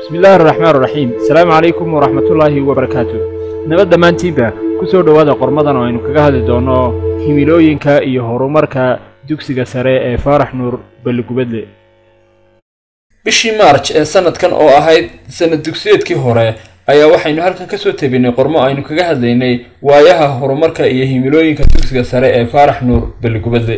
bismi illaahi araxmaan araxiim asalaamu calaykum waraxmatullaahi wabarakaatu nabad dhammaantiinba ku soo dhowaada qormadan oo aynu kaga hadli doonno himilooyinka iyo horumarka dugsiga sare ee faarax nuur balligubadle bishii maarj ee sanadkan oo ahayd sanad dugsiyeedkii hore ayaa waxaynu halkan kasoo tebinay qormo aynu kaga hadlaynay waayaha horumarka iyo himilooyinka dugsiga sare ee faarax nuur balligubadle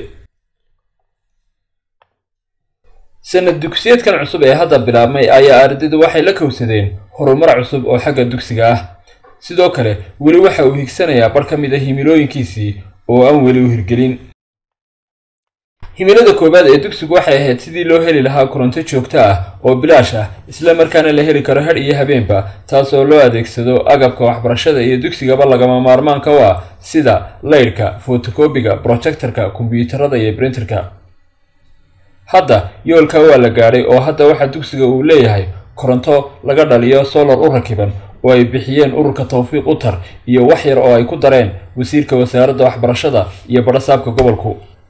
sanad dugsiyeedkan cusub ee hadda bilaabmay ayaa ardaydu waxay la kowsadeen horumar cusub oo xagga dugsiga ah sidoo kale weli waxa uu higsanayaa bar ka mid a himilooyinkiisii oo aan weli u hirgelin himilada koowaad ee dugsigu waxay ahayd sidii loo heli lahaa koronto joogto ah oo bilaash ah isla markaana la heli karo hadh iyo habeenba taasoo loo adeegsado agabka waxbarashada iyo dugsigaba lagama maarmaanka u ah sida laydhka fotokobiga brojectorka kombiyuutarada iyo brinterka hadda yoolka waa la gaadhay oo hadda waxaa dugsiga uu leeyahay koronto laga dhaliyo solar u rakiban oo ay bixiyeen ururka tawfiiq utar iyo wax yar oo ay ku dareen wasiirka wasaaradda waxbarashada iyo badhasaabka gobolku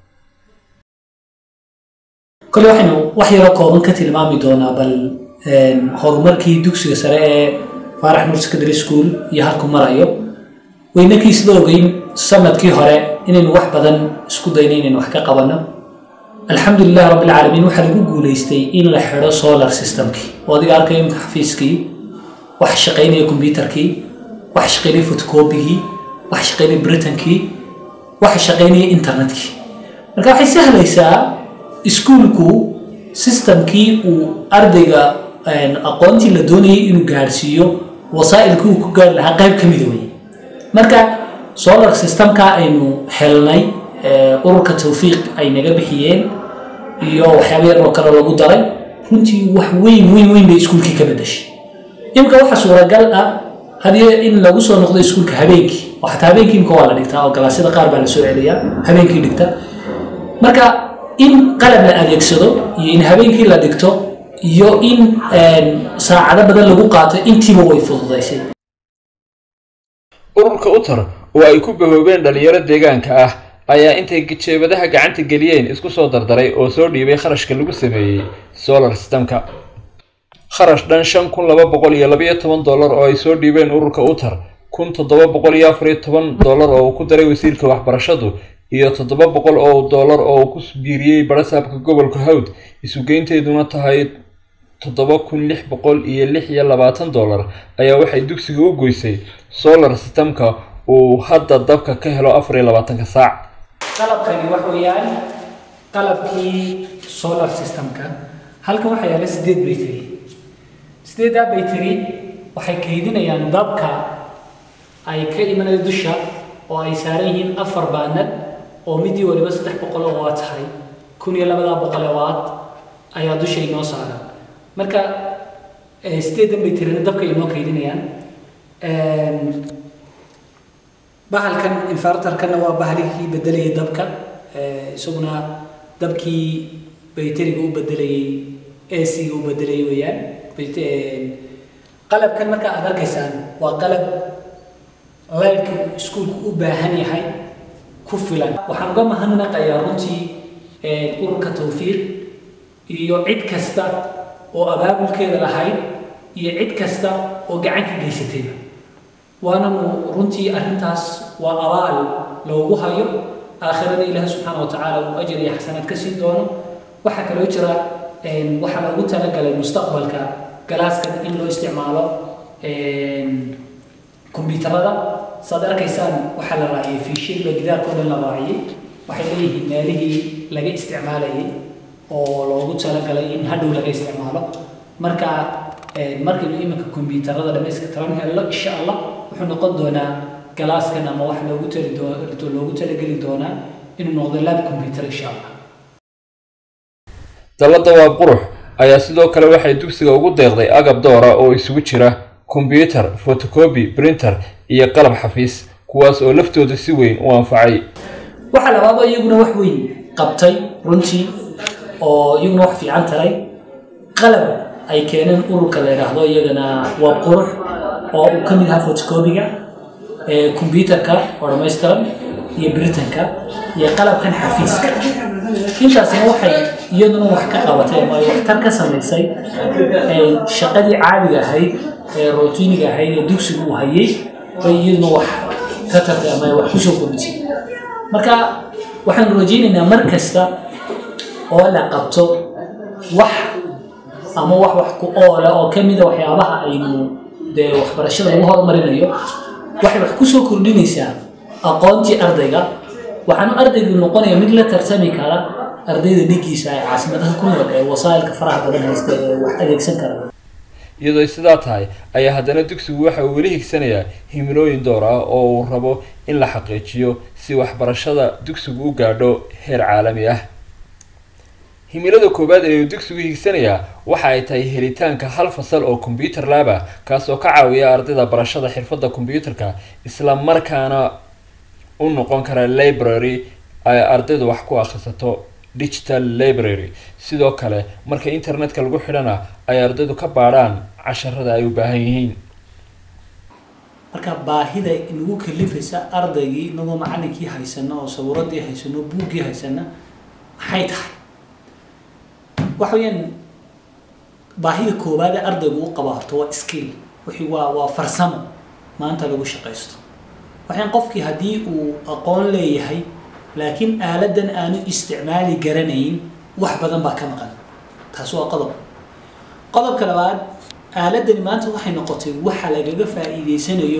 kole waxaynu wax yaroo kooban ka tilmaami doonaa bal horumarkii dugsiga sare ee faarax nuur secondary school iyo halku marayo weynakii sida ogeyn sanadkii hore inaynu wax badan isku dayno inaynu wax ka qabanno alxamdulilah rabbilcaalamiin waxaa lagu guulaystay in la xidho solar systemkii oo adiga arkaya imka xafiiskii wax shaqaynaya kombyutarkii wax shaqaynaya fotokobigii wax shaqaynaya britankii wax shaqaynaya internetkii marka waxay sahlaysaa iskuulku systemkii uu ardayga aqoontii la doonayay inuu gaadhsiiyo wasaa'ilkii uu ku gaari lahaa qayb ka mida wey marka solar systemka aynu helnay ururka tawfiiq ay naga bixiyeen iyo waxyaaba yar oo kale lagu daray runtii wax weyn weyn weyn bay iskuulkii ka bedashay imika waxa suuragal ah hadii in lagu soo noqdo iskuulka habeenkii oo xataa habeenkii imika waa la dhigtaa oo galaasyada qaar baa la soo celiyaa habeenkii dhigta marka in qalab la adeegsado iyo in habeenkii la dhigto iyo in saacado badan lagu qaato intiiba way fududaysay ururka utar oo ay ku bahoobeen dhalinyaro deegaanka ah ayaa intay jeebadaha gacanta geliyeen isku soo dardaray oo soo dhiibay kharashka lagu sameeyey solar systemka kharash dhan shan kun laba boqol iyo labaiyo toban dollar oo ay soo dhiibeen ururka utar kun toddoba boqol iyo afar iyo toban dollar oo uu ku daray wasiirka waxbarashadu iyo toddoba boqol oo dollar oo uu ku biiriyey badhasaabka gobolka hawd isugeynteeduna tahay toddoba kun lix boqol iyo lix iyo labaatan dollar ayaa waxay dugsiga u goysay solar systemka uu hadda dabka ka helo afar iyo labaatanka saac qalabkani waxa weeyaan qalabkii solar systemka halkan waxaa yaala sideed bayteri sideeddaa bayteri waxay kaydinayaan dabka ay ka imanayo dusha oo ay saaran yihiin afar baanad oo midii waliba saddex boqol oo waad tahay kun iyo labadaa boqole waad ayaa dusha inoo saaran marka sideedan bayterina dabka inoo kaydinayaan bahalkan infartarkana waa bahalihii bedelayay dabka isaguna dabkii bayteriga u bedelayay ac-ga u bedelayay weeyaan qalabkan marka aad arkaysaan waa qalab laydhka iskuulku u baahan yahay ku filan waxaan uga mahadnaqayaa runtii ururka tawfiiq iyo cid kasta oo abaabulkeeda lahayd iyo cid kasta oo gacan ka geysatayba waananu runtii arrintaas waa abaal loogu hayo aakhirada ilaahi subxaana wa tacaala uu ajar iyo xasanaad ka siin doono waxaa kaloo jira waxaa loogu talagalay mustaqbalka galaaskan in loo isticmaalo kombyuutarada saad arkaysaan waxaa la raaciyay fiishilba gidaarka o dhan la raaciyay waxay leeyihiin meelihii laga isticmaalayay oo loogu talagalay in hadhow laga isticmaalo marka markaynu iminka kombyuutarada dhamayska taran helno insha allah wuxuu noqon doonaa galaaskan ama wax loogu tali loogu talageli doonaa inuu noqdo lab combyuter insha allah dalladda waa qurux ayaa sidoo kale waxay dugsiga ugu deeqday agab doora oo isugu jira kombyuutar fotocobi printer iyo qalab xafiis kuwaas oo laftooda si weyn u anfacay waxaa labaadoo iyaguna wax weyn qabtay runtii oo iyaguna wax fiican taray qalab ay keeneen ururka la yidhaahdo iyagana waa qurux oo uu ka mid ahaa fotocobiga kombyuutarka oo dhammaystiran iyo britanka iyo qalabkan xafiiska intaasina waxay iyaduna wax ka qabatay ama ay waxtar ka samaysay shaqadii caadiga ahayd ee routiniga ahayd ee dugsigu uu hayay bay iyaduna wax ka tartay ama ay wax kusoo kordhisay marka waxaanu rajaynaynaa mar kasta oo la qabto wax ama wax wax ku oola oo ka mida waxyaabaha aynu dee waxbarashada lagu horumarinayo waxay wax kusoo kordhinaysaa aqoontii ardayga waxaanu ardaygu noqonaya mid la tartami kara ardayda dhigiisa ee caasimadaha ku nool ee wasaa'ilka faraha badan haysta ee wax adeegsan kara iyadoo ay sidaa tahay ayaa haddana dugsigu waxa uu weli higsanayaa himilooyin door ah oo uu rabo in la xaqiijiyo si waxbarashada dugsigu u gaadho heer caalami ah himilada koowaad ee uu dugsigu higsanayaa waxa ay tahay helitaanka hal fasal oo combyuter lab ah kaasoo ka caawiya ardayda barashada xirfadda combyuterka isla markaana u noqon kara library ay ardaydu wax ku akhrisato digital library sidoo kale marka internetka lagu xidhana ay ardaydu ka baadhaan casharada ay u baahan yihiin marka baahida inagu kalifaysa ardaygii inagoo macalinkii haysano oo sawiradii haysano buuggii haysana maxay tahay waxa weeyaan baahida koowaad ee ardaygu u qaba horta waa skill wixii waa waa farsamo maanta lagu shaqaysto waxaan qofkii haddii uu aqoon leeyahay laakiin aaladan aanu isticmaali garanayn wax badan baa ka maqan taas waa qodob qodobka labaad aaladani maanta waxay noqotay waxa lagaga faa'iideysanayo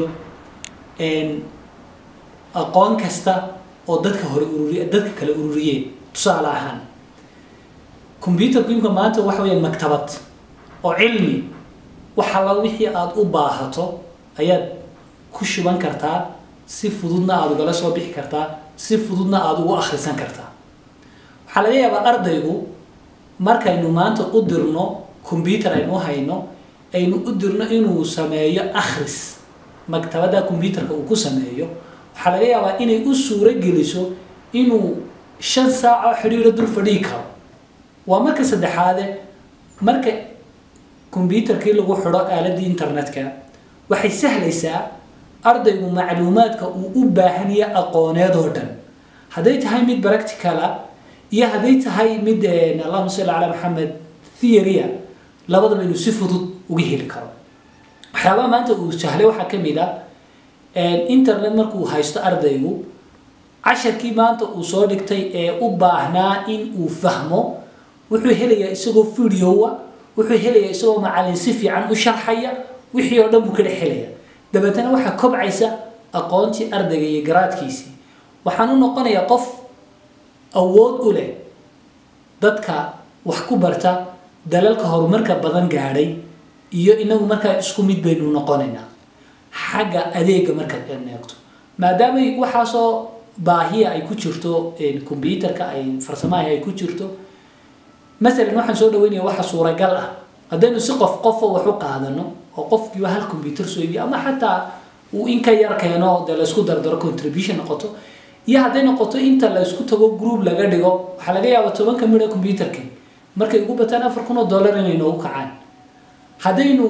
aqoon kasta oo dadka hore ururiy dadka kale ururiyeen tusaale ahaan combyuterku imka maanta waxa weeyaan maktabad oo cilmi waxa la wixii aada u baahato ayaad ku shuban kartaa si fududna aada ugala soo bixi kartaa si fududna aada ugu akhrisan kartaa waxaa laga yaabaa ardaygu markaynu maanta u dirno combyuter aynu u hayno aynu u dirno inuu sameeyo akhris maktabadda combyuterka uu ku sameeyo waxaa laga yaabaa inay u suuro geliso inuu shan saaco xidhiiro dul fadhii karo waa marka saddexaade marka combyuterkii lagu xidho aaladii internetka waxay sahlaysaa ardaygu macluumaadka uu u baahan yahay aqooneed oo dhan hadday tahay mid practicala iyo hadday tahay mid allahuma salli calaa maxamed theoria labadaba inuu si fudud uga heli karo waxyaabaha maanta uu sahlay waxaa ka mid a internet markuu haysto ardaygu casharkii maanta uu soo dhigtay ee u baahnaa in uu fahmo wuxuu helayaa isagoo videoa wuxuu helayaa isagoo macalin si fiican u sharxaya wixii oo dhan buu ka dhex helaya dabeetana waxaa kobcaysa aqoontii ardayga iyo garaadkiisii waxaan u noqonayaa qof awood u leh dadka wax ku barta dalalka horumarka badan gaadhay iyo inagu markaa isku mid baynu noqonaynaa xagga adeega markaad eegto maadaama waxaasoo baahiya ay ku jirto combyuterka ay farsamaha ay ku jirto masalan waxaan soo dhaweynaya waxa suuragal ah haddaynu si qof qofo wax u qaadano oo qofkiiba hal combyuter soo iibiyo ama xataa uu in ka yar keeno dee laysku dardaro contribution noqoto iyo hadday noqoto inta laysku tago group laga dhigo waxaa laga yaabaa tobanka midha combyuterka markay ugu bataan afar kun oo dollar inay noogu kacaan haddaynu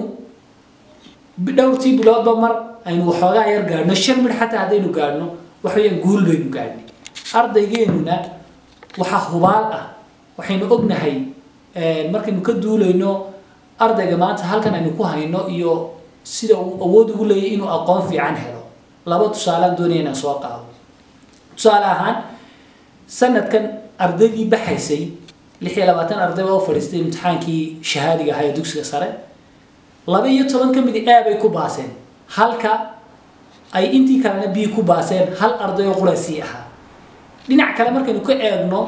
dhowrtii biloodba mar aynu waxoogaa yar gaadhno shan midh xataa haddaynu gaadhno waxaweyaan guul baynu gaadhnay ardaygeenuna waxaa hubaal ah waxaynu ognahay markaynu ka duulayno ardayga maanta halkan aynu ku hayno iyo sida uu awood ugu leeyahy inuu aqoon fiican helo laba tusaalaan doonaya inaan soo qaado tusaale ahaan sanadkan ardaydii baxaysay lix iyo labaatan arday baa u fadhiistay imtixaankii shahaadiga ahaa ee dugsiga sare laba iyo toban ka midi a bay ku baaseen halka ay intii kalena b ku baaseen hal arday oo quraasii ahaa dhinac kale markaynu ka eegno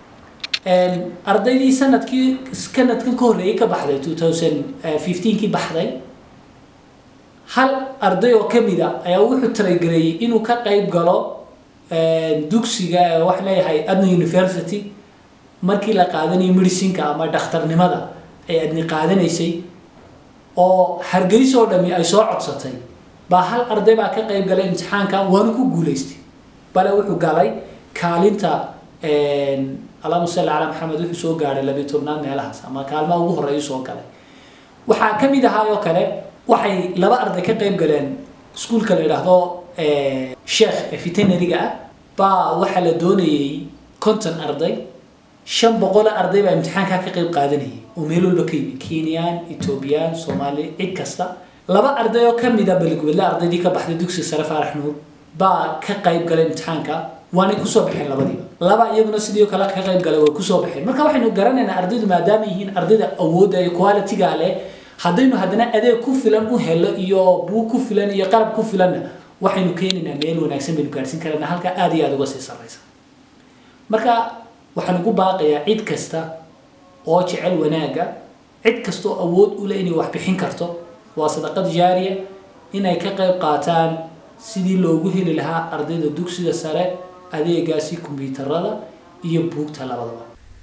ardaydii sanadkii sanadkan ka horreeyay ka baxday two thousand fifteenkii baxday hal arday oo kamid a ayaa wuxuu talagereeyey inuu ka qayb galo dugsiga wax leeyahay adna university markii la qaadanayo medicinka ama dhakhtarnimada ay adni qaadanaysay oo hargeysa oo dhami ay soo codsatay baa hal arday baa ka qayb galay imtixaanka waana ku guulaystay bale wuxuu galay kaalinta allahuma salli calaa maxamed wuxuu soo gaadhay labiyo tobnaad meelahaas ama kaalmaha ugu horreeyu soo galay waxaa ka mid ahaa oo kale waxay laba arday ka qayb galeen iskuulka la yidhaahdo sheekh veterinariga ah baa waxaa la doonayay conton arday shan boqol arday baa imtixaankaa ka qayb qaadanayay oo meel walba ka yimid kenyaan etoobiyaan soomaali cid kasta laba arday oo ka mid a beligubadle ardaydii ka baxday dugsiga sare faarax nuur baa ka qayb galay imtixaanka waanay kusoo baxeen labadiiba laba iyaguna sidii kale ka qayb galay way kusoo baxeen marka waxaynu garanaynaa ardaydu maadaama yihiin ardayda awoodda iyo quality-ga leh haddaynu haddana adeeg ku filan u helo iyo buug ku filan iyo qalab ku filanna waxaynu keenaynaa meel wanaagsan baynu gaarhsiin karaynaa halka aada iyo aada uga sii sarraysa marka waxaan ugu baaqayaa cid kasta oo jecel wanaagga cid kasta oo awood u leh inay wax bixin karto waa sadaqad jaariya inay ka qayb qaataan sidii loogu heli lahaa ardayda dugsiga sare adeegaasi kombiyuutarada iyo buugta labadaba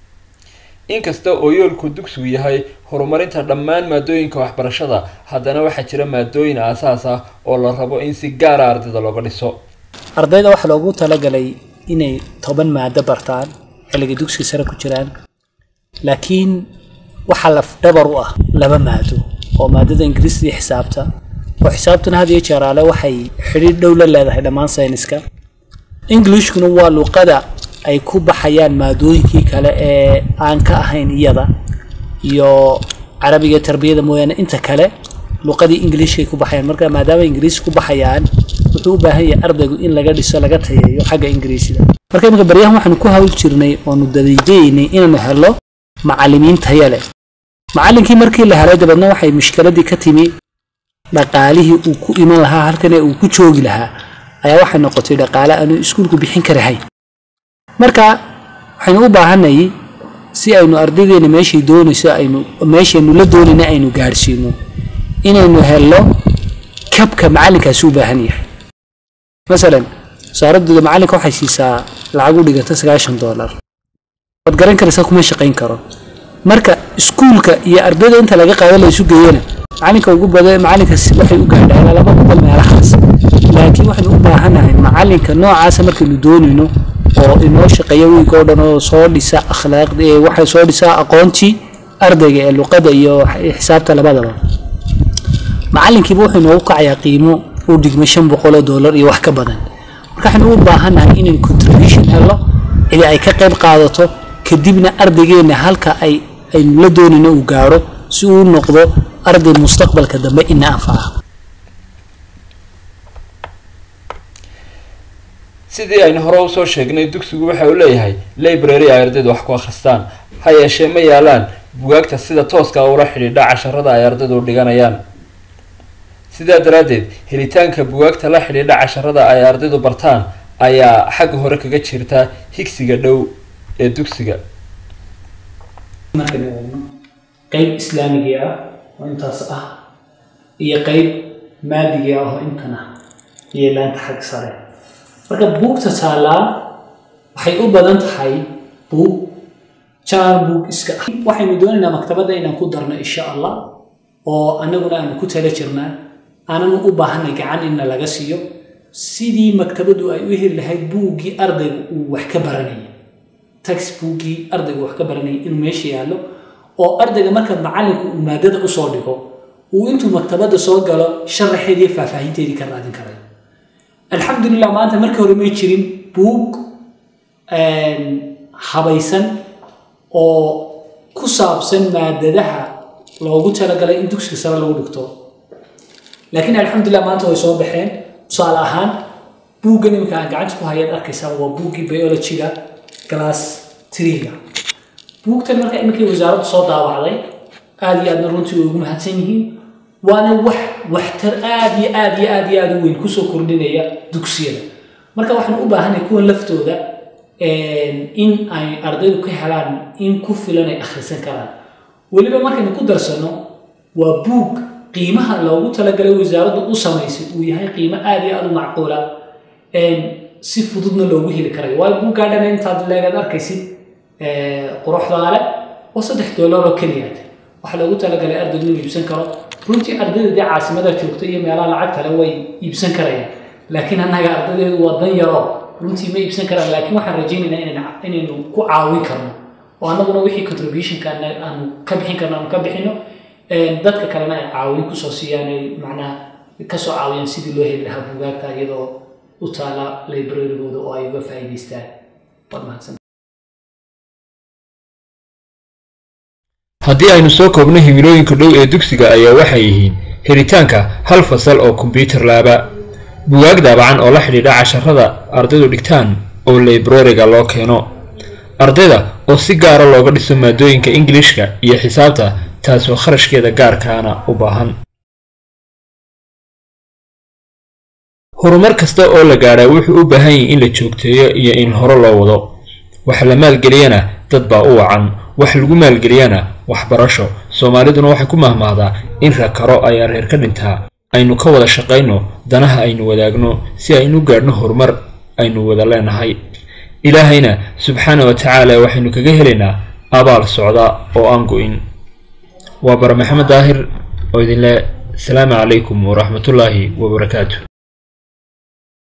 inkasta oo yoolku dugsigu yahay horumarinta dhammaan maadooyinka waxbarashada haddana waxaa jira maadooyin aasaas ah oo la rabo in si gaara ardayda looga dhiso ardayda waxaa loogu talagalay inay toban maado bartaan xilliga dugsiga sare ku jiraan laakiin waxaa laf dhabar u ah laba maado oo maadada ingiriista iyo xisaabta oo xisaabtuna had iyo jeeraale waxay xidhiidh dhow la leedahay dhammaan sayniska englishkuna waa luqada ay ku baxayaan maadooyinkii kale ee aan ka ahayn iyada iyo carabiga tarbiyada mooyaane inta kale luqadii ingiliishkay ku baxayaan marka maadaama ingiriis ku baxayaan wuxuu u baahan yahay ardaygu in laga dhiso laga tayeeyo xagga ingiriisida marka iminka baryahan waxaanu ku hawl jirnay oonu dadajaynay inaanu helo macallimiin taya leh macallinkii markii la helay dabeedna waxay mushkiladii ka timi dhaqaalihii uu ku iman lahaa halkane uu ku joogi lahaa ayaa waxay noqotay dhaqaale aanu iskuulku bixin karahayn marka waxaynu u baahanay si aynu ardaydeena meeshay doonayso aynu meeshaynu la doonayna aynu gaadhsiino inaynu helno kabka macallinkaasi u baahan yahay masalan wasaaradooda macallinka waxay siisaa lacag u dhiganta sagaashan doolar waad garan karaysaa kuma shaqayn karo marka iskuulka iyo ardayda inta laga qaado la isu geeyana macalinka ugu badan macalinkaas waxay u gaadhaa ilaa laba boqol meelahaas laakiin waxaynu u baahanahay macalinka noocaasa markaynu doonayno oo inoo shaqeeya wiilka oo dhan oo soo dhisa akhlaaqda ee waxay soo dhisaa aqoontii ardayga ee luqada iyo xisaabta labadaba macalinkiiba wuxuu inoogu kacayaa qiimo u dhigma shan boqol oo doolar iyo wax ka badan marka waxaynu u baahannahay inaynu contribution helno cidi ay ka qayb qaadato kadibna ardaygeena halka ay aynu la doonayno uu gaaro si uu noqdo arday mustaqbalka dambe ina anfaca sidii aynu hore usoo sheegnay dugsigu waxa uu leeyahay library ay ardaydu wax ku akhristaan ha yeeshee ma yaalaan bugaagta sida tooska ula xidhiidha casharada ay ardaydu dhiganayaan sidaa daraaddeed helitaanka bugaagta la xidhiidha casharada ay ardaydu bartaan ayaa xagga hore kaga jirta higsiga dhow ee dugsiga markaynu eegno qayb islaamigii ah oo intaas ah iyo qayb maadigii ah oo intan ah iyo laanta xag sare marka buugta taalaa waxay u badan tahay buug janaal buug iska ah waxaynu doonaynaa maktabadda inaan ku darno insha allah oo annaguna aanu ku tala jirnaa aananu u baahanay gacan inna laga siiyo sidii maktabaddu ay u heli lahayd buuggii ardaygu uu wax ka baranayay textbookii ardaygu wax ka baranayay inuu meesha yaallo oo ardayga marka macallinku uu maadada usoo dhigo uu intuu maktabadda soo galo sharaxeedii faahfaahinteedii ka raadin karayo alxamdulilah maanta markii hore may jirin buug habaysan oo ku saabsan maadadaha loogu talagalay in dugsiga sare lagu dhigto laakiin alxamdulilah maanta way soo baxeen tusaale ahaan buuggan iminka aan gacanta ku hayaad arkaysaa waa buuggii biologyga class triga buugtan marka iminkii wasaaraddu soo daawacday aada iyo aadna runtii way ugu mahadsan yihiin waana wax waxtar aada iyo aada iyo aada iyo aada u weyn kusoo kordhinaya dugsiyada marka waxaan u baahanay kuwan laftooda in ay ardaydu ka helaan in ku filan ay akhrisan karaan weliba markaynu ku darsano waa buug qiimaha loogu talagalay wasaaraddu u samaysay uu yahay qiimo aada iyo aada u macquula si fududna loogu heli karayo waayo buuggaa dhan intaad leegaad arkaysid quruxdaale oo saddex doolar oo keliyaad waxaa loogu talagalay ardaydu inuu iibsan karo runtii ardayda dee caasimada joogta iyo meelaha lacagtale way iibsan karayaan laakiin annaga ardaydeedu waa dan yaro runtii ma iibsan karaan laakiin waxaan rajaynaynaa inaynu ku caawin karno oo annaguna wixii contributionka aanu ka bixin karno aanu ka bixino dadka kalena ay caawin kusoo siiyaan ay macnaha kasoo caawiyaan sidii loo heli lahaa bugaagta iyadoo u taala librarygooda oo ay uga faa'iidaystaan waad mahadsan haddii aynu soo koobno himilooyinka dhow ee dugsiga ayaa waxay yihiin helitaanka hal fasal oo kombyuutar laaba bugaag daabacan oo la xidhiidha casharada ardaydu dhigtaan oo librariga loo keeno ardayda oo si gaara looga dhiso maadooyinka ingilishka iyo xisaabta taasoo kharashkeeda gaarkaana u baahan horumar kasta oo la gaadhaa wuxuu u baahan yahay in la joogteeyo iyo in hore loo wado wax la maalgeliyana dad baa u wacan wax lagu maalgeliyana waxbarasho soomaaliduna waxay ku mahmahdaa in rakaro ayaa reer ka dhintaa aynu ka wada shaqayno danaha aynu wadaagno si aynu gaadhno horumar aynu wada leenahay ilaahayna subxaana wa tacaala waxaynu kaga helaynaa abaal socda oo aan go-in waa bara maxamed daahir oo idinle asalaamu calaykum waraxmatullaahi wabarakaatu